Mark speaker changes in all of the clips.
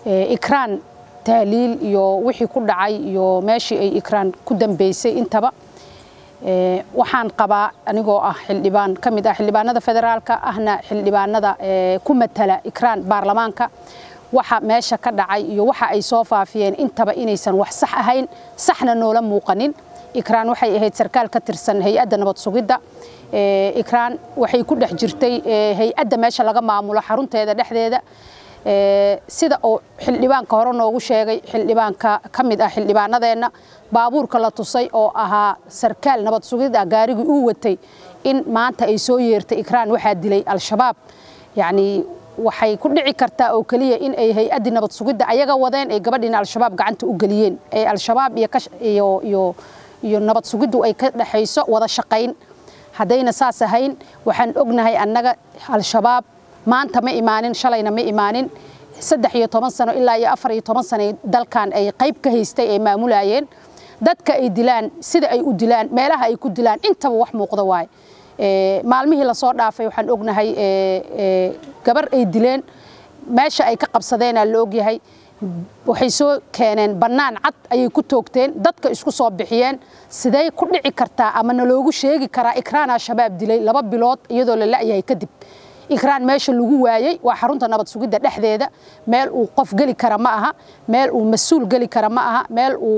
Speaker 1: ikraan tahliil iyo wixii ku dhacay iyo meeshii ay ikraan ku dambeysay intaba waxaan qabaa anigoo ah xildhibaan ka mid ah xildhibaanada federaalka ahna xildhibaanada ku matala ikraan baarlamaanka waxa meesha ka dhacay iyo waxa ay soo faafiyeen intaba inaysan wax sax ahayn saxna noola muuqanin ikraan waxay ahayd sarkaal ka tirsan hay-adda nabad sugidda ikraan waxay ku dhex jirtay hay-adda meesha laga maamulo xarunteeda dhexdeeda sida uu xildhibaanka hore noogu sheegay xildhibaanka ka mid ah xildhibaanadeenna baabuurka la tusay oo ahaa sarkaal nabad sugid ah gaarigii uu watay in maanta ay soo yeertay ikraan waxaa dilay al-shabaab yacni waxay ku dhici kartaa oo keliya in ay hay-addii nabad sugidda ayaga wadeen ay gabadhiina al-shabaab gacanta u geliyeen ee al-shabaab iyo iyo iyo nabad sugiddu ay ka dhexayso wada shaqayn haddayna saas ahayn waxaan ognahay annaga al-shabaab maanta ma imaanin shalayna ma imaanin saddex iyo toban sano ilaa iyo afar iyo toban sano dalkan ay qayb ka haystay ay maamulayeen dadka ay dilaan sida ay u dilaan meelaha ay ku dilaan intaba wax muuqda waaye maalmihii lasoo dhaafay waxaan ognahay gabar ay dileen meesha ay ka qabsadeenaa la ogyahay waxay soo keeneen bannaan cad ayay ku toogteen dadka isku soo bixiyeen sidee ku dhici kartaa ama naloogu sheegi karaa ikraanaa shabaab dilay laba bilood iyadoo la la'yahay kadib ikraan meesha lagu waayey waa xarunta nabad sugidda dhexdeeda meel uu qof geli kara ma aha meel uu mas-uul geli kara ma aha meel uu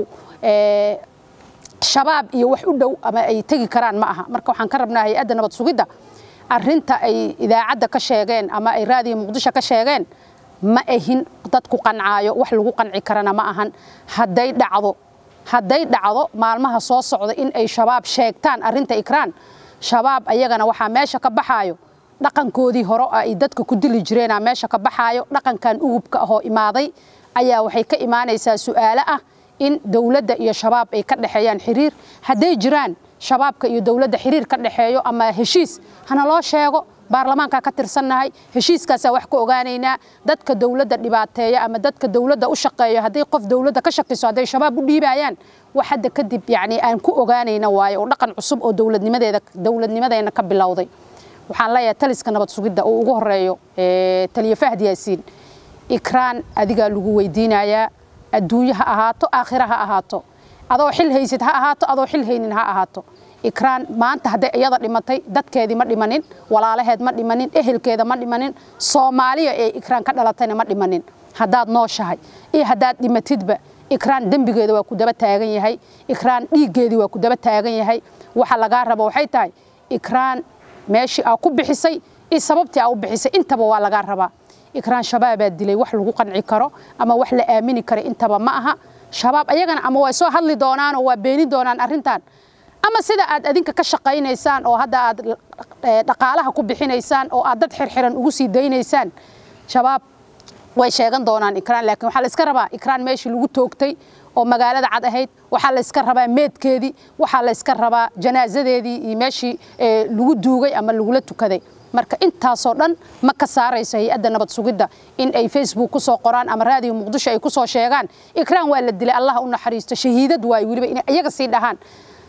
Speaker 1: shabaab iyo wax u dhow ama ay tegi karaan ma aha marka waxaan ka rabnaa hay-adda nabad sugidda arinta ay idaacadda ka sheegeen ama ay raadiyo muqdisho ka sheegeen ma ahin dad ku qancaayo wax lagu qanci karana ma ahan hadday dhacdo hadday dhacdo maalmaha soo socda in ay shabaab sheegtaan arinta ikraan shabaab ayagana waxaa meesha ka baxaayo dhaqankoodii hore ay dadka ku dili jireenaa meesha ka baxaayo dhaqankan ugubka ahoo imaaday ayaa waxay ka imaanaysaa su'aalo ah in dowladda iyo shabaab ay ka dhexeeyaan xiriir hadday jiraan shabaabka iyo dowladda xiriir ka dhexeeyo ama heshiis hana loo sheego baarlamaanka ka tirsannahay heshiiskaasaa wax ka ogaanaynaa dadka dowladda dhibaateeya ama dadka dowladda u shaqeeyo hadday qof dowladda ka shakiso hadday shabaab u dhiibayaan wax hadda kadib yacni aan ku ogaanayna waayo oo dhaqan cusub oo dowladnimadeeda dowladnimadeena ka bilowday waxaan leeyahay taliska nabad sugidda uu ugu horeeyo taliye fahd yaasiin ikraan adigaa lagu weydiinayaa adduunye ha ahaato aakhira ha ahaato adoo xil haysid ha ahaato adoo xil haynin ha ahaato ikraan maanta hadday iyada dhimatay dadkeedii ma dhimanin walaalaheed ma dhimanin ehelkeeda ma dhimanin soomaaliya ee ikraan ka dhalatayna ma dhimanin haddaad nooshahay iyo haddaad dhimatidba ikraan dembigeeda waa ku daba taagan yahay ikraan dhiiggeedii waa ku daba taagan yahay waxa lagaa rabo waxay tahay ikraan meeshii aa ku bixisay iyo sababtii aa u bixisay intaba waa lagaa rabaa ikraan shabaabaa dilay wax lagu qanci karo ama wax la aamini karo intaba ma aha shabaab ayagana ama way soo hadli doonaanoo waa beeni doonaan arrintan ama sida aad adinka ka shaqaynaysaan oo hadda aad dhaqaalaha ku bixinaysaan oo aad dad xirxiran ugu sii daynaysaan shabaab way sheegan doonaan ikraan laakiin waxaa la iska rabaa ikraan meeshii lagu toogtay oo magaalada cad ahayd waxaa la iska rabaa meedkeedii waxaa la iska rabaa janaasadeedii iyo meeshii lagu duugay ama lagula tukaday marka intaasoo dhan ma ka saarayso hay-adda nabad sugidda in ay facebook ku soo qoraan ama raadiyo muqdisho ay ku soo sheegaan ikraan waa la dilay allah u naxariisto shahiidad waayo weliba inay iyaga sii dhahaan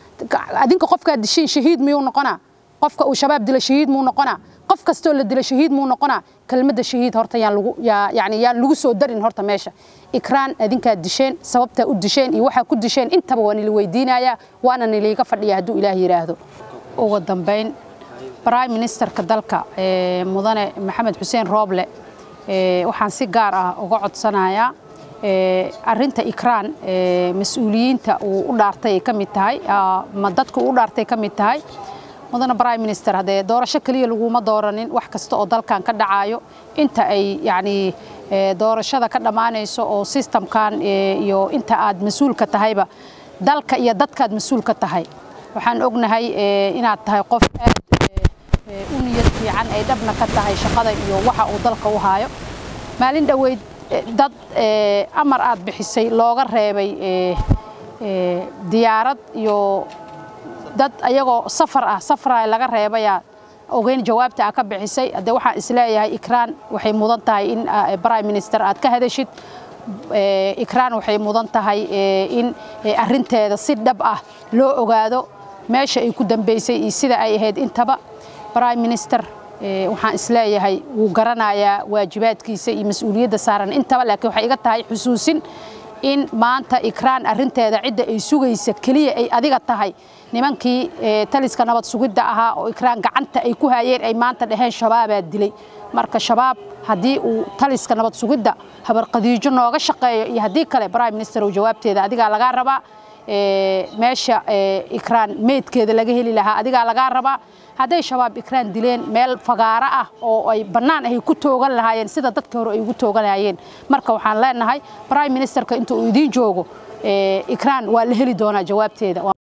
Speaker 1: adinka qofkaa dishiin shahiid miyuu noqonaa qofka uu shabaab dila shahiid muu noqonaa qof kastoo la dila shahiid muu noqonaa kelmadda shahiid horta yaan lagu yani yaan lagu soo darin horta meesha ikraan adinkaa disheen sababtaa u disheen iyo waxaa ku disheen intaba waa nila weydiinayaa waana niliiga fadhiya hadduu ilaah yidhaahdo ugu dambayn prime ministerka dalka mudane maxamed xuseen rooble waxaan si gaar ah uga codsanayaa arinta ikraan mas-uuliyiinta uu u dhaartay ay ka mid tahay ma dadka uu u dhaartay ka mid tahay mudane prime minister haddee doorasho keliya laguma dooranin wax kasta oo dalkan ka dhacayo inta ay yacni doorashada ka dhammaanayso oo systemkan iyo inta aad mas-uulka tahayba dalka iyo dadkaad mas-uulka tahay waxaan ognahay inaad tahay qof aad u niyad fiican ay dhabna ka tahay shaqada iyo waxa uu dalka u haayo maalin dhoweyd dad amar aad bixisay looga reebay diyaarad iyo dad ayagoo safar ah safara laga reebayaa ogeyn jawaabta aa ka bixisay haddee waxaan isleeyahay ikraan waxay mudan tahay in prime minister aad ka hadashid ikraan waxay mudan tahay in arinteeda si dhab ah loo ogaado meesha ay ku dambeysay iyo sida ay ahayd intaba prime minister waxaan isleeyahay wuu garanayaa waajibaadkiisa iyo mas-uuliyadda saaran intaba laakiin waxay iga tahay xusuusin in maanta ikraan arinteeda cidda ay sugaysa keliya ay adiga tahay nimankii taliska nabad sugidda ahaa oo ikraan gacanta ay ku hayeen ay maanta dhaheen shabaabaa dilay marka shabaab haddii uu taliska nabad sugidda habarqadiijo nooga shaqeeyo iyo haddii kale prime minister uu jawaabteeda adigaa lagaa rabaa meesha ikraan meydkeeda laga heli lahaa adigaa lagaa rabaa hadday shabaab ikraan dileen meel fagaaro ah oo ay bannaan ay ku toogan lahaayeen sida dadka hore ay ugu tooganayeen marka waxaan leenahay prime ministerka inta uu idiin joogo ikraan waa la heli doonaa jawaabteeda